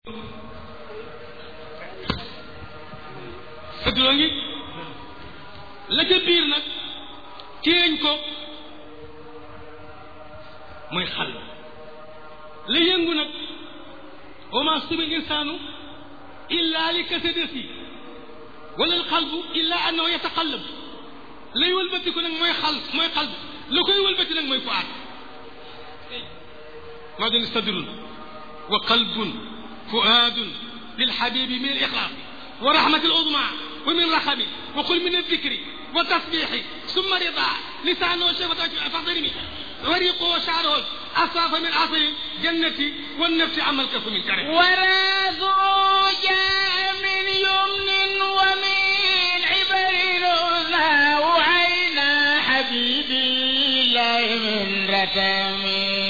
fëdduloo ngi la ca biir nag téeñ ko mooy xal la yëngu nag wa ma subil insaanu illa li kasadati wala alxalbu illa annahu yataqallab lay wëlbati ko nag mooy xal mooy xalb la koy wëlbati nag mooy fuaad maa doon sadrun wa qalbun fuaadun lilxabibi min alixlaas wa rahmati aludma wa min raxami wa qul min aldikri wa tasbixi summa rida lisaanu shafata faxdarimi وريقه وشعره أصاف من عصر جنتي والنفس عمل كف من كره ورازه جاء من يمن ومن عبر وعينا حبيبي الله من رتمي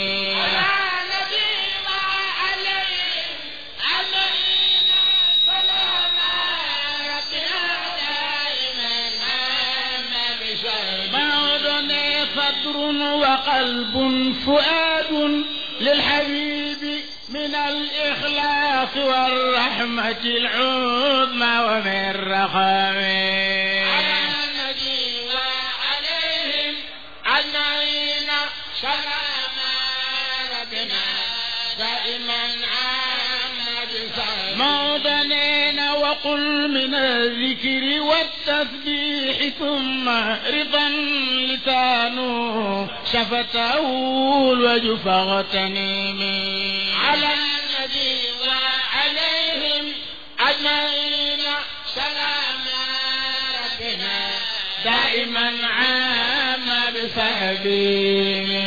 صدر وقلب فؤاد للحبيب من الإخلاص والرحمة العظمى ومن رخام على النبي وعليهم أجمعين سلام ربنا دائما عام بسلام موضنين وقل من الذكر والتسبيح ثم رضا لسانه شفته الوجه فاغتنمي على النبي وعليهم أجمعين سلام ربنا دائما عام بصحبه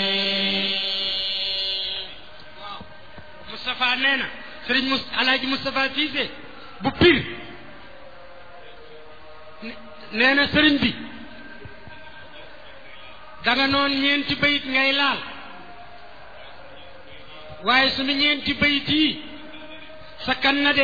Moustapha nee na Serigne Mous Alaaji Moustapha Cissé bu pir nee na Serigne bi danga noon ñeenti bayit ngay laal waaye sunu ñeenti bayit yi sa kan na de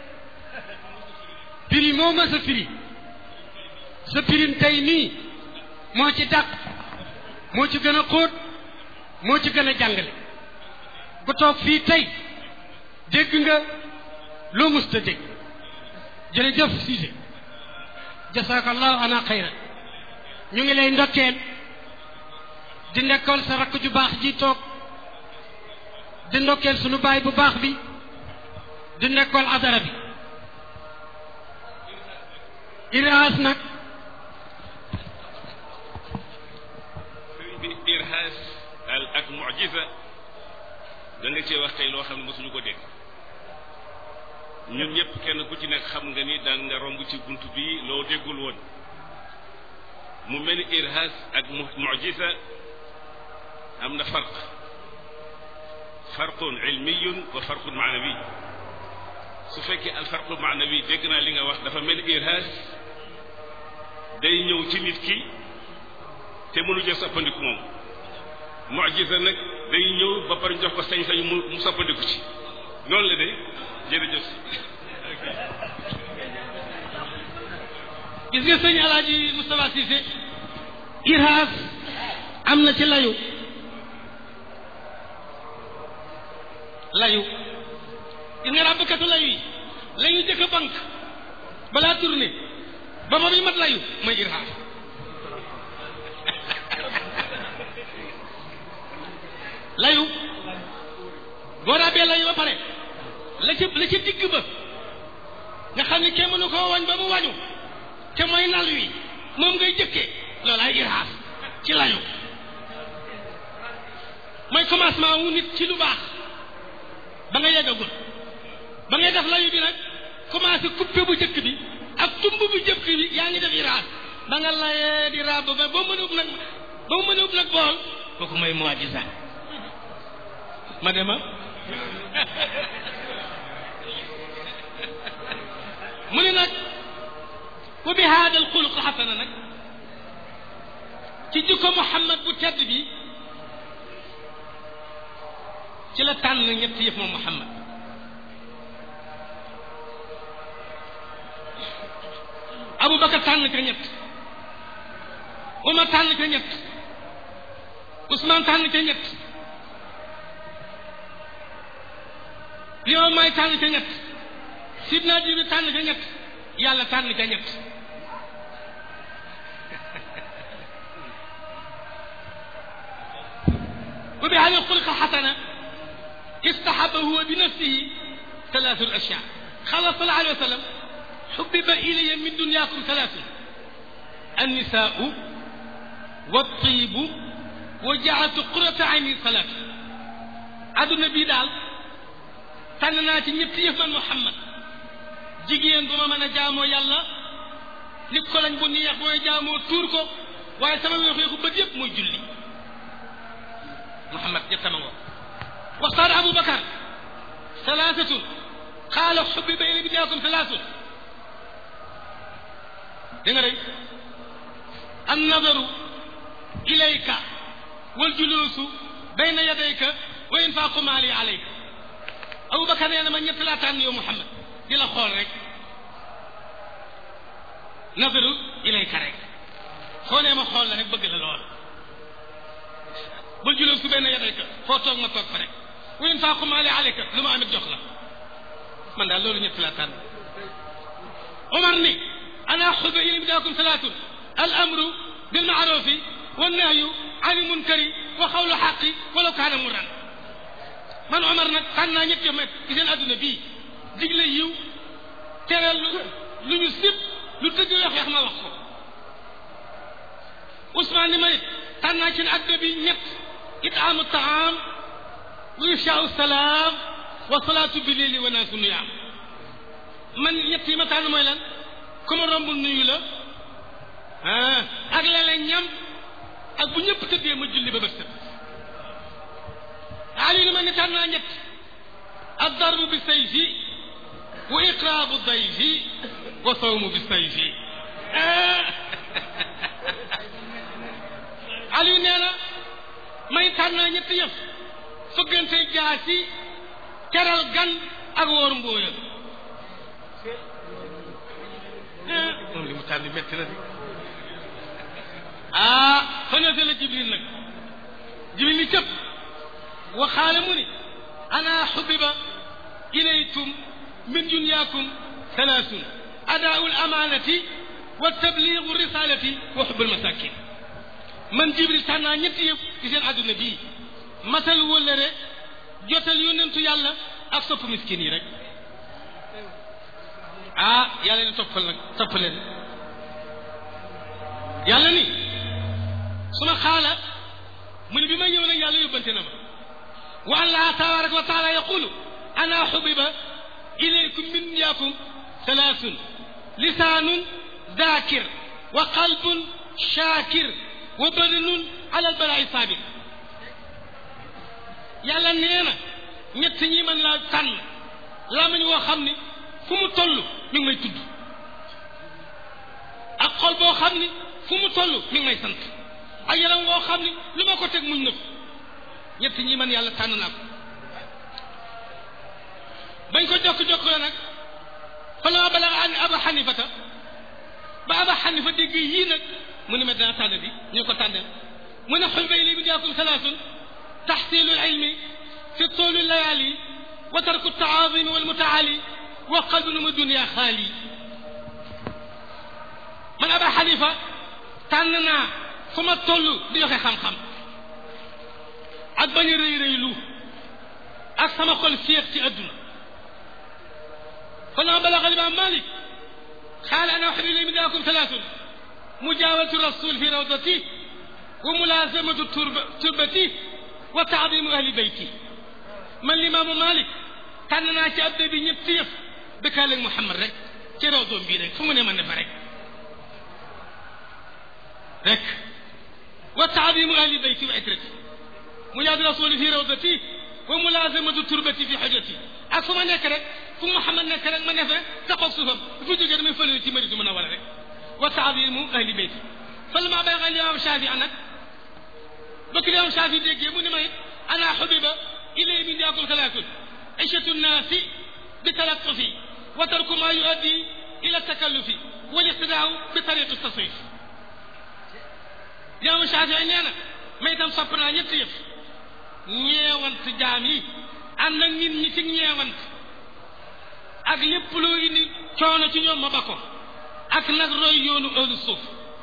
piri moo ma sa firi sa pirim tey nii moo ci dàq moo ci gën a xóot moo ci gën a jàngale ku toog fii tey dégg nga loo musta dégg jërëjëf Cissé jasakallahu ana xayra ñu ngi lay ndokkeel di ndekkool sa rakk ju baax ji toog di ndokkeel sunu baay bu baax bi di nekkool adara bi iraas nag sëriñ bi irhaas al ak mujiza da nga cee wax tey loo xam ne mosuñu ko dégg ñun ñëpp kenn ku ci nekk xam nga ni daan nga romb ci bunt bi loo déggul woon mu mel ni irhaas ak mujiza am na farq farqun ilmiyun wa farqun maanawi su fekkee al farqu maanawi dégg naa li nga wax dafa mel ni irhaas day ñëw ci nit ki te mënu jël soppandiku moom mujiza nag day ñëw ba pare jox ko sañ-sañ mu mu soppandiku ci noonu la de jërëjëf si gis nga sëñ alaaji Moustapha Cissé irhaas am na ci layu layu gis nga ràbbkatu layu yi layu jëkk a banque balaa tourné ba ba muy mat layu mooy irhaas layu boo raabee layu ba pare la ca la ca digg ba nga xam ne kenn mënu koo wañ ba mu wañu te mooy nal wi moom ngay jëkkee loolaay irhaas ci layu mooy commencement wu nit ci lu baax ba nga yeggagul ba ngay def layu bi nag commencé coupé bu jëkk bi ak tumb bu jëkk bi yaa ngi def irhaas ba nga layee di raab ba ba mën a ub nag ba mu mën a ub nag bool kooku mooy mu'jiza ma dema mu ne nag wa bi haada al xuluq xasana nag ci jikko Muhammad bu tedd bi ci la tànn ñett yëf moom Muhammad Aboubacar tànn ka ñett Omar tànn ka ñett Ousmane tànn ka ñett li ma may tànn ca ñett sidna jibril tànn ca ñett yàlla tànn ca ñett wa bi hada xulqa xasana istahaba huwa bi nafsihi talaatu ashyaa qala sallallahu alayhi wa sallam xubbiba ilaya min dunyaakum talaatu annisaau والطيب وجعلت قرة عيني صلاة àdduna bii daal tànn naa ci ñett yëf man Muhammad jigéen bu ma mën a jaamoo yàlla ni ko lañ bu neex booy jaamoo tuur ko waaye sama weexu weexu bët yëpp mooy julli Muhammad ñettama ngoo waxtaan Abu Bakar salaasatun xaala xubbiba ilay bidaakum salaasun da nga rey an nadaru ilayka wal juluusu bayna yadayka wa infaaqu maali alayka Abubakar nee na ma ñett laa tànn yow Muhammad di la xool rek nadaru ilayka rek soo nee ma xool la rek bëgg la lool wal juluusu bayna yadayka foo toog ma toog fa rek wa infaaqu maali alayka lu ma amit jox la man daal loolu ñett laa tànn Omar ni ana xubba ilay bidaakum salaatun al amru bil maarufi wannahyu ani munkari wa xawlu xaqi walaw kaana murran man Omar nag tànn naa ñett yomet ci seen adduna bii digle yiw tere lu lu ñu sib lu dëgg weex weex ma wax ko Ousmane ni ma it tànn naa ci seen adduna bi ñett itaamu taam wa ifshaau salaam wa salaatu bi leeli wa naasu nuyaam man ñett yi ma tànn mooy lan ku ma romb nuyu la ah ak la ñam ak bu ñëpp tëddee ma julli ba bët set Ali ni ma ni tànn naa ñett addarbu bi sayfi wa iqraabu dayfi wa sawmu bi sayfi Ali nee na may tànn naa ñetti yëf fëggante jaasi teral gan ak wóor mbooya moom li mu tànn métti na di ah fanate la jibril nag jibril ni cëpp waxaale mu ni ana xubiba ilaykum min dunyaakum salaasun adaau lamanati wa tabligu risalati wa xubbul masakin man jibril tànnaa ñetti yëpp ci seen àdduna bii matal wëllëre jotal yónnentu yàlla ak sopp miskin yi rek ah yàlla ni toppal nag topp leen yàlla ni suma xaala mu ne bi may ñëw nag yàlla yóbbante na ma wa allah tabaraka wa taala yaqulu ana xubiba ilaykum min dunyaakum salaasun lisaanun daakir wa qalbun shaakir wa badanun ala albalaai saabir yàlla nee na ñett ñi mën laa tànn lamañ woo xam ni fu mu toll mi ngi may tudd ak xol boo xam ni fu mu toll mi ngi may sant ak yaram woo xam ni lu ma ko teg muñ na ko ñett ñi man yàlla tànn naa ko bañ ko jokk-jokk la nag fa la ma balaga an aba xanifata ba aba xanifa dégg yii nag mu ni ma dinaa tànn bi ñu ko tànneel mu ne xul bay li bi jaakum salaasun taxsilu ilmi fi toolu layaali wa tarku taazimi walmutaali wa qalbun ma dunia xaali man aba xanifa tànn naa fu ma toll di joxe xam-xam ak bañ a rëy rëylu ak sama xol féex ci adduna fa lama balaga limaam malik xaala ana waxbi li min daakum talaatun mujaawalatu rasul fi rawdati wa mulaasamatu turbati wa taadimu ahli beyti man limaamu malik tànn naa ci abda bi ñëpp yëf dëkkaaleeg Muhammad rek ci rawdoom bii rek fu mu ne ma ne fa rek rek wa taadimu ahli beyti wa itrati mujaad rasuli fi rawdati wa mulaasamatu turbati fi xojati ak fu ma nekk rek fu Muhammad nekk rek ma ne fa taxaw suufam bu fa jógee damay fële ci Madina mën a war a rek wa taadimu ahli beyti fa lama balaga limaam Shaafi nag bokk limaam Shaafi déggee mu ne ma it ana xubiba ilay min jaakum salaatun ishatu nnaasi bi talatufi wa tarku ma yuaddi ila takallufi wal iqtidaau bi tariqi tasrif limaam Shaafi nee na ma itam sopp naa ñetti yëf ñeewant jaam yi ànd ak nit ñi ci ñeewant ak lépp loo indi coono ci ñoom ma ba ko ak nag roy yoonu ahlu suuf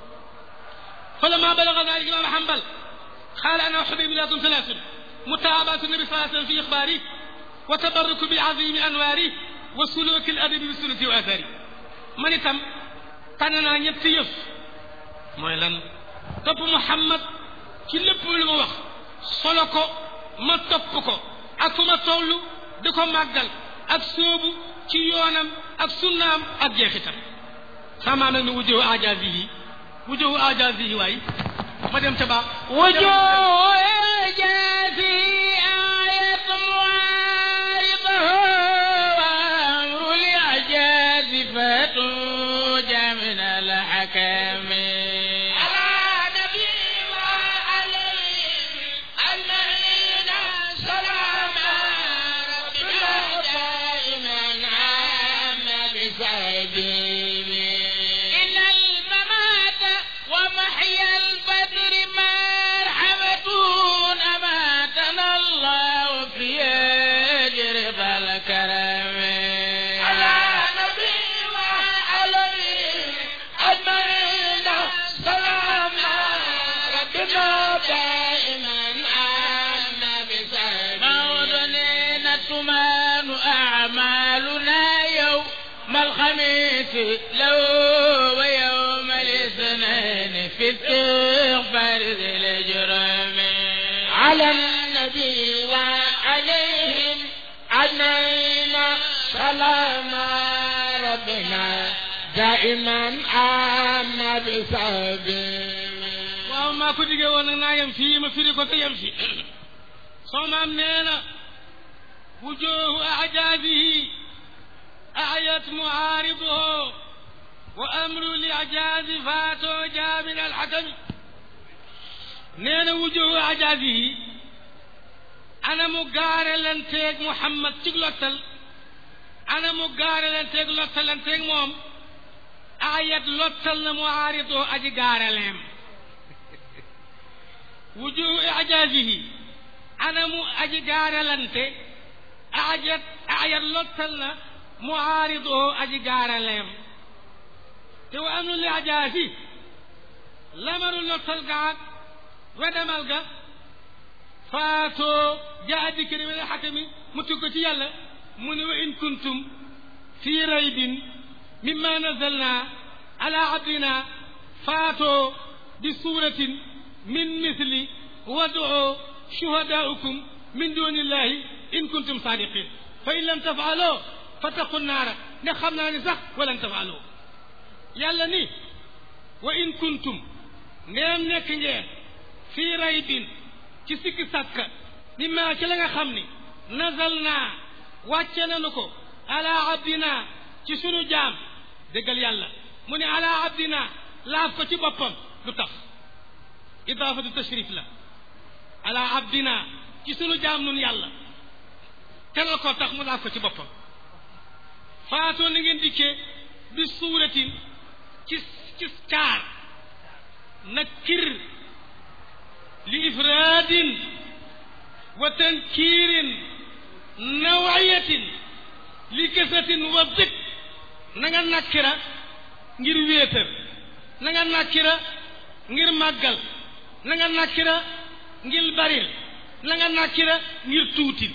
فلما بلغ ذلك الإمام حنبل قال أنا أحب بلاد ثلاث متابعة النبي صلى الله عليه وسلم في إخباره وتبرك بالعظيم أنواره وسلوك الأدب بسنة وآثاره من تم تننا ñetti yëf mooy lan topp Muhammad ci lépp lu ma wax solo ko ma topp ko ak fu ma toll di ko màggal ak sóobu ci yoonam ak sunnaam ak jeexitam sama nag ni wujjoo ajaazihi wujjoo ajaazihi waay ma dem ca baax وجوه الجافي آية معارضه وأمر الإعجاز فتوج من الحكم على نبي وعليهم أجمعين سلام ربنا دائما عام بسبيله إن الممات ومحيا البدر مرحمة أماتنا الله في أجر فالكرم على نبي وعليهم أجمعين سلام ربنا دائما عام بسبيله موطنين تمان أعمالنا يوم الخميس لو ويوم الاثنين في استغفار ذي الجرم على النبي وعليهم أجمعين سلام ربنا دائما عام بسبيله waaw maa ko diggee woon nag naa yem fii ma firi ko te yem fi soo maam nee na wujuhu ajaabihi ayat muaariduhu wa amru li ajaazi faatoo jaamin alxakami nee na wujuhu ajaabihi ana mu gaare lanteeg Muhammad ci lottal ana mu gaare lanteeg lottal lanteeg moom ayat lottal na muaariduhu aji gaareleem wujuhu ijaazihi anamu aji gaaralante ajat ayat lottal na muaariduhu aji gaaraleem te wa amnu li ajaazi lamaru lottal gaag wedemal ga faatoo jaa dikkiri min alxakami mu tugg ci yàlla mu ne wa in kuntum fi raybin mimma nazalna ala abdina faatoo bi suuratin min misli wad'u shuhadaa'ukum min dunillahi in kuntum saadiqin fa in lam tafaaloo fattaqu naara ne xam naa ni sax walan tafaaloo yàlla ni wa in kuntum ndeem nekk ngeen fii raybin ci sikki sàkka mimma ci la nga xam ni nazal naa wàcce nanu ko ala abdina ci sunu jaam déggal yàlla mu ne ala abdina laaf ko ci boppam lu tax idaafatu tashrif la ala abdina ci sunu jaam nun yàlla teral ko tax mu laaf ko ci boppam faatoo na ngeen dikkee bi suuratin ci ci caar nakir li ifraadin wa tankiirin nawayatin li kasatin wa dik na nga nakkira ngir wéetal na nga nakkira ngir màggal na nga nakkira ngir baril na nga nakkira ngir tuutil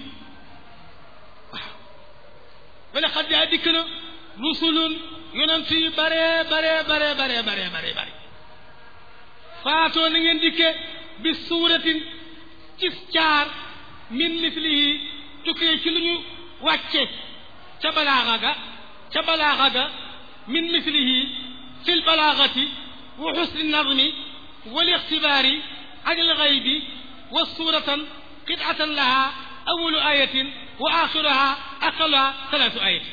waaw wala xad yaa dikk na rusulun yonent yu bare bare bare bare bare bare bare faatoo na ngeen dikke bi suuratin ci caar min mislihi tukkee ci lu ñu wàcce ca balaaxa ga ca balaaxa ga min mislihi fi lbalaagati wa xusni nadmi wal ixtibaari an alxaybi wa suuratan qitatan laha awalu ayatin wa axiruha aqaluha talaatu ayatin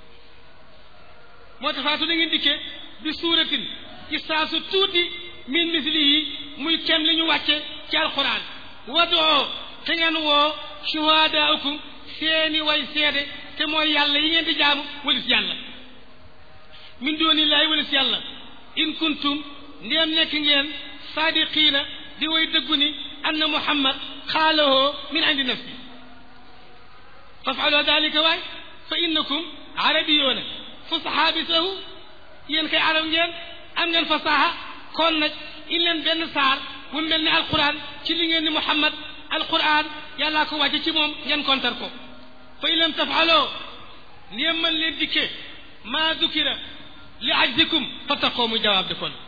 moo tax faatu da ngeen dikkee bi suuratin ci saasu tuuti min mislihi muy kem li ñu wàcce ci alquran wadoo te ngeen woo shuhadaakum seeni way seede te mooy yàlla yi ngeen di jaamu walis yàlla min doonillaahi walis yàlla in kuntum ndéem nekk ngeen saadiqiina di way dëggu ni anna muhammad xaalahoo min indi nafsi fafalu dalika waay fa innakum arabi yoona fusaha bi sahu yéen kay arab ngeen am ngeen fasaha kon nag in leen benn saar bu mel ni alquran ci li ngeen ni muhammad alquran yàllaa ko wàcce ci moom ngeen kontar ko fa in lam tafaloo ndéem mën leen dikkee maa dukira li ajzikum fattaqoo mu jawaab di kon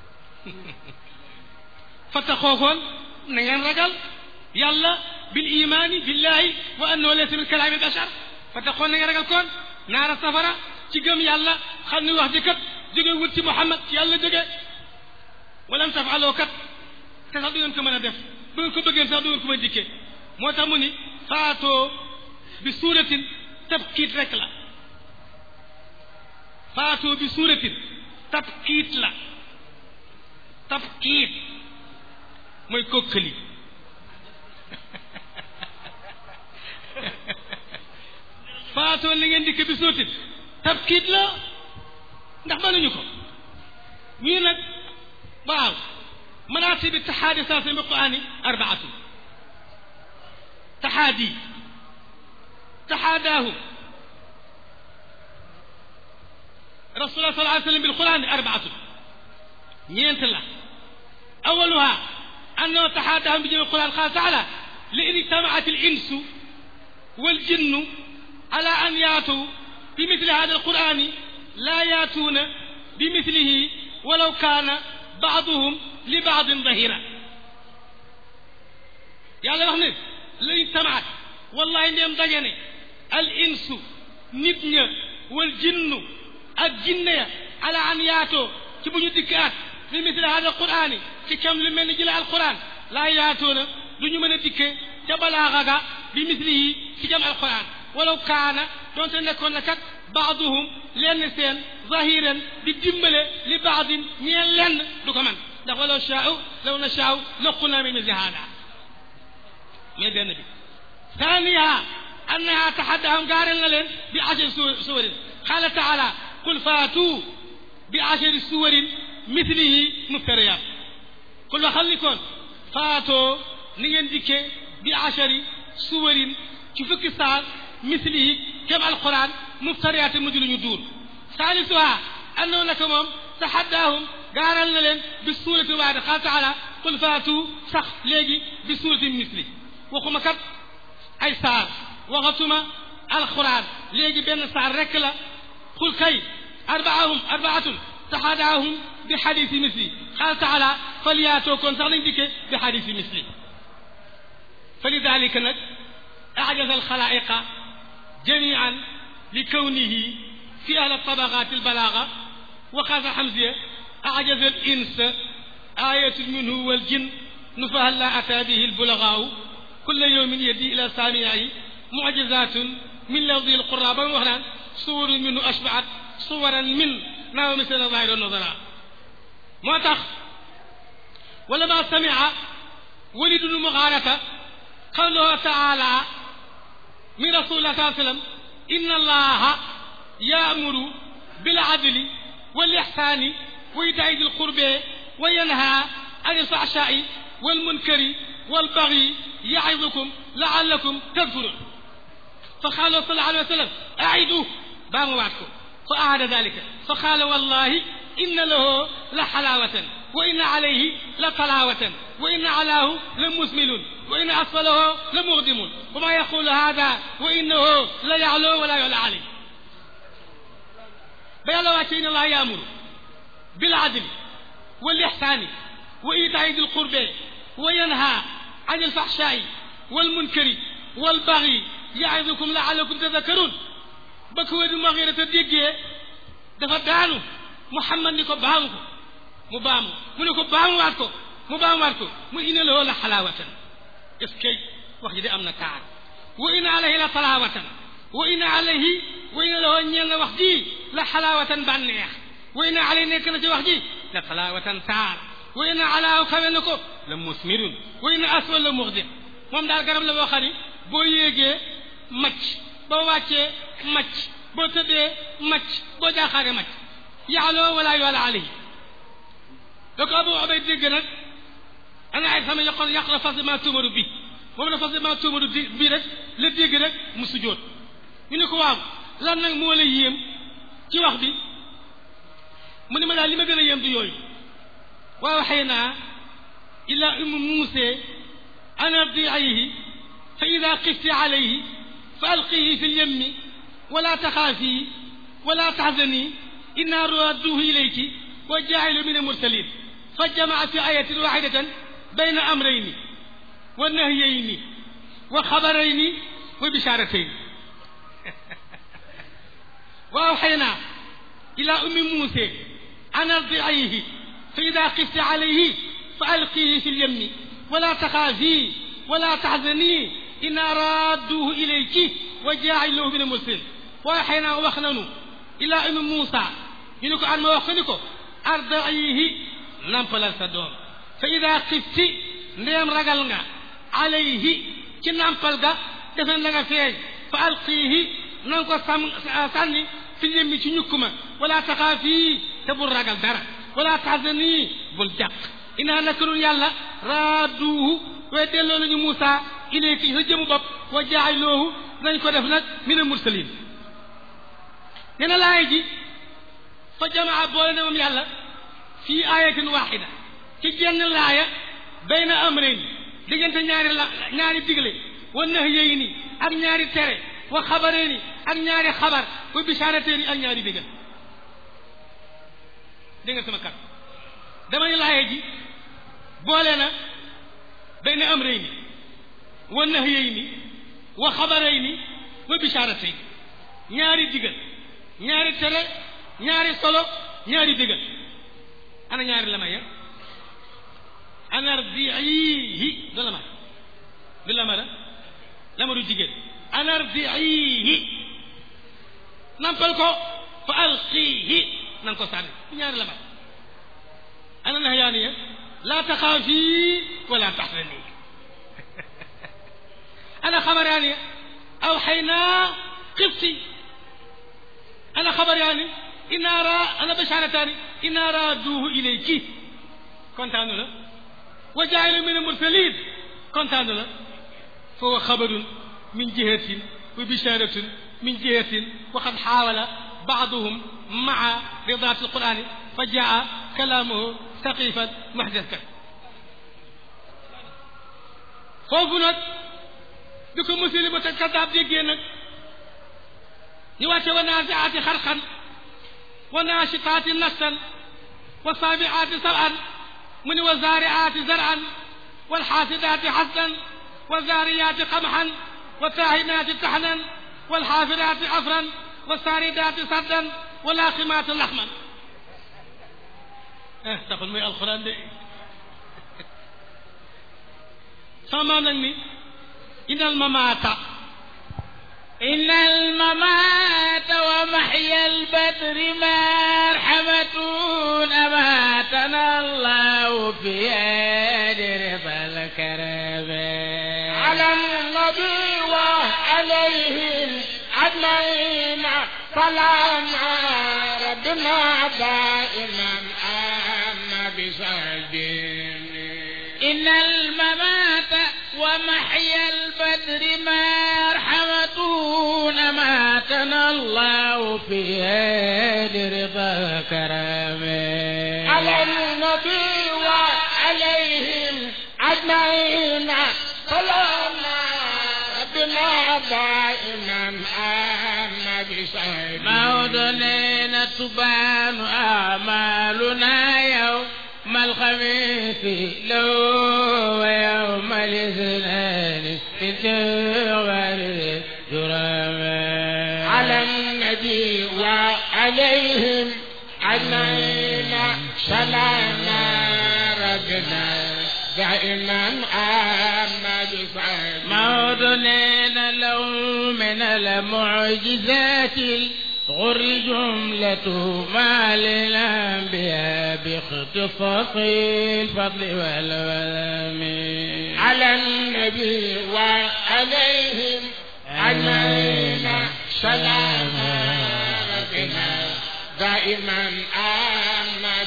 fattaqoo koon na ngeen ragal yàlla bil imaani billahi wa annahu laysa min kalaami bashar fattaqoo na ngeen ragal koon naara safara ci gëm yàlla xam ni wax ji kat jóge wut ci muhammad yàlla jóge walam tafaloo kat te sax du ngeen ko mën a def bu ngeen ko bëggeen sax du ngeen ko mën a dikkee moo tax mu ni faatoo bi suuratin tabkiit rek la faatoo bi suuratin tabkiit la tabkiit mooy kokkali faatoo li ngeen dikk bi suuratin tabkiit la ndax mënuñu ko ñii nag waaw مراتب التحادي صارت في القرآن أربعة تحادي تحاداه رسول الله صلى الله عليه وسلم بالقرآن أربعة نينت الله أولها أنه تحاداهم بجميع القرآن قال تعالى لئن اجتمعت الإنس والجن على أن يأتوا بمثل هذا القرآن لا يأتون بمثله ولو كان بعضهم li baadin dahira yàlla wax ne lañ tamaat wallahi ndeem daje ne al insu nit ña wal jinnu ak jinne ya ala an yaatoo ci bu ñu dikkaat fi misli hada qur'ani ci kam lu mel ni jëla alquran laa yaatoo na du ñu mën a dikkee ca balaaxa ga bi mislihi ci jam alquran walaw kaana doonte nekkoon na kat baaduhum lenn seen zahiran di dimbale li baadin ñeen lenn du ko man ndax walaw shaau law nashaau laqulna min misli hada mais benn bi thaniha annaha tahaddahum gaarel na leen bi ashari suwarin qala taala qul faatu bi ashari suwarin mithlihi muftariyat qul waxal ni koon faatoo ni ngeen dikkee bi ashari suwarin ci fukki saar mithlihi kem alquran muftariyat mujj lu ñu duur salisuha annahu naka moom tahaddahum gaaral na leen bi suurati waade qaal taala qul faatu sax léegi bi suurati misli waxuma kat ay saar waxatuma alquran léegi benn saar rek la qul kay arbaahum arbaatun taxadaahum bi xadisi misli qaal taala falyaatoo kon sax lañ dikkee bi xadisi misli fa lidalika nag ajaza alxalaiqa jamian li kawnihi fi ahli tabaqat albalaga wa qaasa xamsiya أعجز الإنس آية منه والجن نفها لا أتى به البلغاء كل يوم يدي إلى سامعه معجزات من لفظ القرآن وهنا صور منه أشبعت صورا من ما مثل ظاهر النظراء ما تخ ولما سمع ولد المغارة قوله تعالى من رسول الله صلى الله عليه وسلم إن الله يأمر بالعدل والإحسان وإيتاء ذي القربى وينهى عن الفحشاء والمنكر والبغي يعظكم لعلكم تذكرون فقال صلى الله عليه وسلم أعيدوه بام وعدكم فأعاد ذلك فقال والله إن له لحلاوة وإن عليه لطلاوة وإن علاه لمسمل وإن أسفله لمغدم وما يقول هذا وإنه لا يعلو ولا يعلى عليه بيلا إن الله يأمر بالعدل والإحسان وإيتاء ذي القربى وينهى عن الفحشاء والمنكر والبغي يعظكم لعلكم تذكرون بكو دي مغيرة ديجي dafa daanu Muhammad ni ko baamu ko mu baamu mu ne ko baamuwaat ko mu baamuwaat ko mu ina la la xalaawatan est-ce que wax ji de am na kaar wa ina alayhi la talaawatan wa ina alayhi wa ina la ñeel na wax ji la xalaawatan bànneex wa ina alayhi nekk na ci wax ji la talaawatan taar wa ina alaaw kawe na ko la musmirun wa ina aswal la muxdim moom daal garab la boo xam ni boo yéegee macc boo wàccee macc boo tëddee macc boo jaaxaaree macc yaaloo wala yoala alayhi da ko abu obay dégg nag ana ay sama yaqon yàq la forcément tuumaru bi moom la forcément tuumaru di bi rek la dégg rek mu sujjóot ñu ne ko waaw lan nag moo la yéem ci wax bi mu ne ma daal li ma gën a yéem du yooyu wa awxaynaa ila ummi muuse an ardiihi fa ida xifti alayhi fa alqihi fi lyemmi wala taxaafi wala taxzani inna radduhu ilayki wa jaacilu min almursalin fa jamaa fi ayatin waxidatan bayna amrayni wa nahyayni wa xabarayni wa bisharatayni wa awxaynaa ila ummi muuse an ardiihi fa ida xifti alayhi fa alqihi fi lyemmi wala taxaafi wala taxzani inna radduhu ilayki wa jaaciluhu min almursalin wa awxaynaa wax nanu ila ummi Muusa ñu ne ko an ma wax ko ni ko arda'ihi nampalal sa doom fa ida xifti ndeem ragal nga alayhi ci nampal ga defe na nga feeñ fa alqiihi na nga ko sam sànni fi yemmi ci ñukk ma wala taxaafi te bul ragal dara wala taxzani bul jàq inaa naka nun yàlla raaduuhu way delloo nañu Muusa ilayki sa jëmu bopp wa jaa'iloohu nañ ko def nag min al mursalin nee na laay ji fa jamaa boole na moom yàlla fii ayatin waxida ci jenn laaya bayna amrayn diggante ñaari la ñaari digle wa nahyayni ak ñaari tere wa xabarayni ak ñaari xabar wa bisharatayni ak ñaari digal dégg nga sama kat dama ne laaya ji boole na bayna amrayni wa nahyayni wa xabarayni wa bisharatayni ñaari digal ñaari tere ñaari solo ñaari digal ana ñaari lamay ya anardiihi du lama du lama la lama du jigéen anardiihi nampal ko fa alqiihi nan ko sànni ñaari lama ana nahyaani ya laa taxaafi wala taxzani ana xamaraani ya awxaynaa xifti ana xabaraani inna ra ana basharataani inna raaduuhu ilayki kontaanu la wa jaa'ilu min al-mursaliin kontaanu la fa huwa xabarun min jihatin wa bisharatun min jihatin wa qad xaawala ba'duhum ma'a ridaati al-qur'aani fa jaa'a kalaamuhu saqifan muhdathan foofu nag bi ko muslim ba kadaab déggee nag ñu wàcce wa naasiaati xarxan wa naashitaati nastan wa saabiaati sab'an mu ni wa zaariaati zar'an wal xaasidaati xasdan wa zaariyaati qamxan wa taahinaati taxnan wal xaafidaati afran wa saaridaati saddan wa laaqimaati laxman ah taxul muy alxuraan de sama maam nag ni inal mamaata إن الممات ومحيا البدر مرحمة أماتنا الله في يد رضا الكرم على النبي وعليهم أجمعين سلام ربنا دائما أما بسعدين إن الممات ومحيا البدر مرحمة أماتنا الله في يد رضا كرمه على النبي وعليهم أجمعين سلام ربنا دائما أما بسعدين موضنين تبان أعمالنا يوم الخميس لو ويوم الاثنين في الجوار جرما على النبي وعليهم أجمعين سلام ربنا دائما أما بسعدين موضنين لو من المعجزات غر جملة ما للأنبياء باختصاص الفضل والولم على النبي وعليهم أجمعين سلام ربنا دائما أما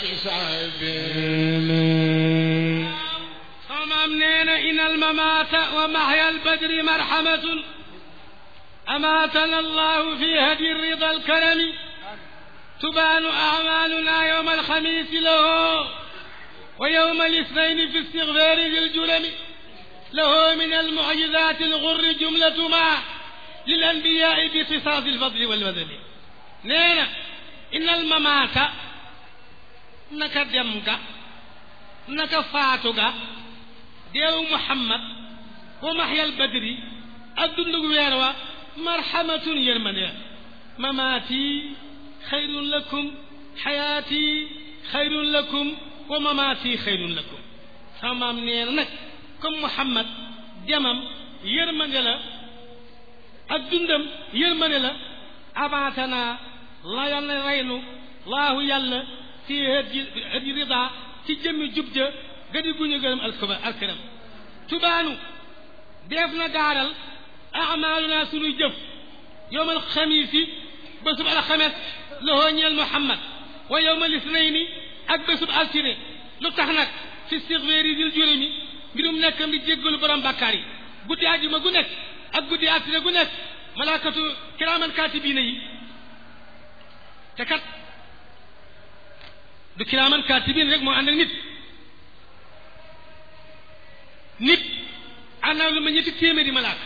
بسعدين sama maam nee na inal mamaata wa mahya albadri marhamatun أماتنا الله في هدي الرضا الكرم تبان أعمالنا يوم الخميس له ويوم الاثنين في استغفار ذي الجرم له من المعجزات الغر جملة ما للأنبياء بقصاص الفضل والبذل نينا إن الممات نك دمك نك فاتك ديو محمد ومحيا البدر الدندق ويروا مرحمة يرمنيا مماتي خير لكم حياتي خير لكم ومماتي خير لكم سمام نينا نك comme Muhammad jamam yërmande la ak dundam yërmande la avancé naa la yàlla reynu laahu yàlla fi hëdi hëdi rida ci jëmmi jub ja gadi guñu gërëm alkuba alkiram tubaanu def na gaaral amaluna sunuy jëf yowmal xamiisi bésub alxames lahoo ñeel Muhammad wa yowmal isnayni ak bésub altine lu tax nag fi stigfeeri dil juróomi mbirum nekkam di jéggalu borom bàkkaar yi guddi àjjuma gu nekk ak guddi altine gu nekk malaakatu kiraaman kaatibiina yi te kat du kiraaman kaatibiin rek moo ànd ak nit nit ànd ak lu ma ñetti téeméeri malaaka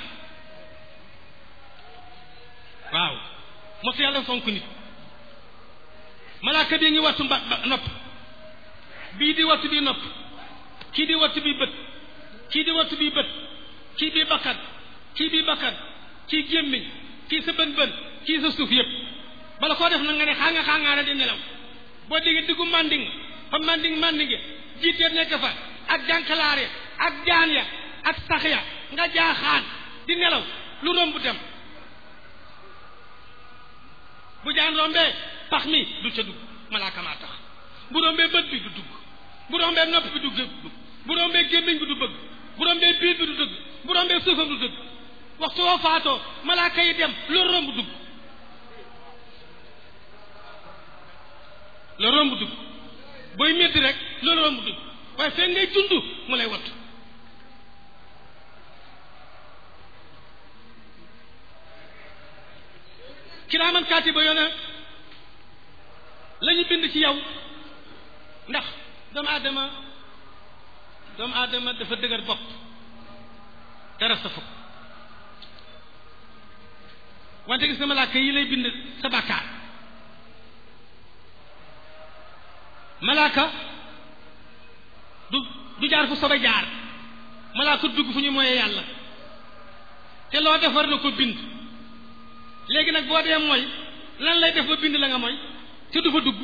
waaw mosu yàlla fonk nit malaaka bii ngi wattu mba nopp bii di wattu bii nopp kii di wattu bii bët kii di wattu bii bët kii bii bakkan kii bii bakkan kii gémmiñ kii sa bën bën kii sa suuf yëpp bala koo def na nga ne xaanga xaangaara di nelaw boo déggee diggu manding fa manding mandinge jiiteet nekk fa ak jànkalaar ya ak jaan ya ak sax ya nga jaaxaan di nelaw lu romb dem bu jaan rombee pax mi du ca dugg malaaka maa tax bu rombee bët bi du dugg bu rombee nopp bi du dugg bu rombee gémmiñ bi du bëgg bu rombee biir bi du dëgg bu rombee suufam du dëgg waxtu woo faatoo malaaka yi dem loolu romb dugg loolu romb dugg booy métti rek loolu romb dugg waaye fekk ngay dund mu lay wattu kiraaman kaatiba yoona la ñu bind ci yow ndax doomu aadama doomu aadama dafa dëgër bopp dara safu wante gis nga malaaka yi lay bind sa bàkkaar malaaka du du jaar fu sobe jaar malaaka dugg fu ñu moyee yàlla te loo def war na ko bind léegi nag boo dee mooy lan lay def ba bind la nga mooy te du fa dugg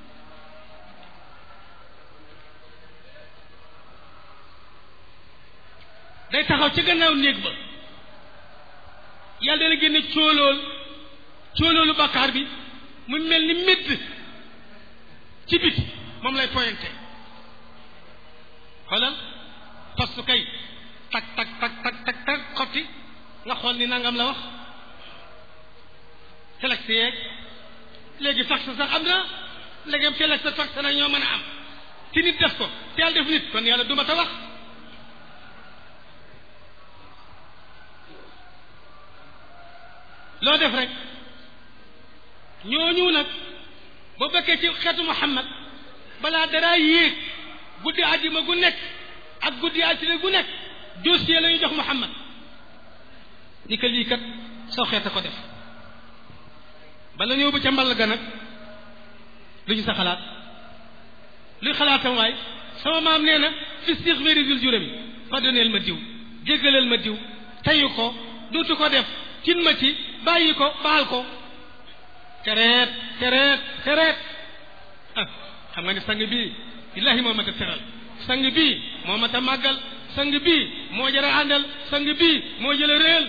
day taxaw ci gannaaw néeg ba yàlla dana génne cóolool cóoloolu bàkkaar bi mu mel ni médd ci biti moom lay pointé xoolal poste kay tak tak tak tak tak tak xotti nga xool ni nangam la wax telex yeeg léegi fax sax am na léegi telex sa fax nag ñoo mën a am ci nit def ko te yàlla def nit kon yàlla duma ta wax loo def rek ñooñu nag boo bekkee ci xeetu Muhammad balaa dara yéeg guddi àjjuma gu nekk ak guddi altine gu nekk dossier la ñu jox Muhammad ni ko lii kat soo xeeta ko def bala ñëw ba ca mball ga nag lu ñu sa xalaat luy xalaatam waay sama maam nee na fi stixfari dil juróomi pardonneel ma diw jéggaleel ma diw teyu ko duutu ko def tin ma ci bàyyi ko baal ko tereet tereet tereet ah xam nga ni sang bii illahi moo mat a teral sang bii moo mat a màggal sang bii moo jëra àndal sang bii moo jëla réel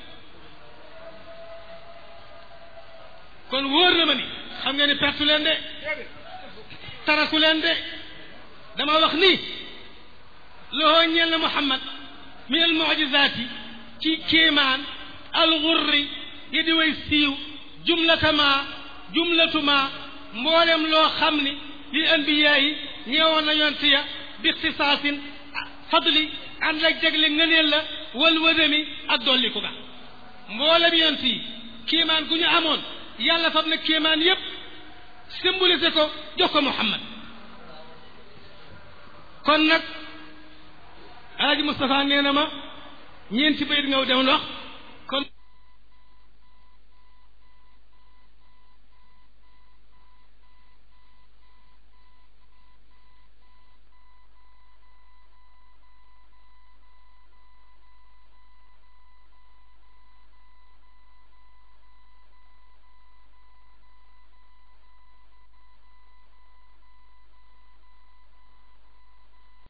kon wóor na ma ni xam nga ni pertu leen de taraku leen de dama wax ni loxoo ñeel na Muhammad min al mujizaati ci kéemaan alxurri yi di way siiw jumlatama jumlatuma mboolem loo xam ni li anbiyaa yi ñeewoon na yonent ya bi ixtisaasin fadli ànd ak jagle ngëneel la wal wadami ak dolliku ga mboolem yonent yi kéemaan gu ñu amoon yàlla fab na kéemaan yépp symbolisé ko jox ko Muhammad kon nag Alaaji Moustapha nee na ma ñeenti bayit nga demoon wax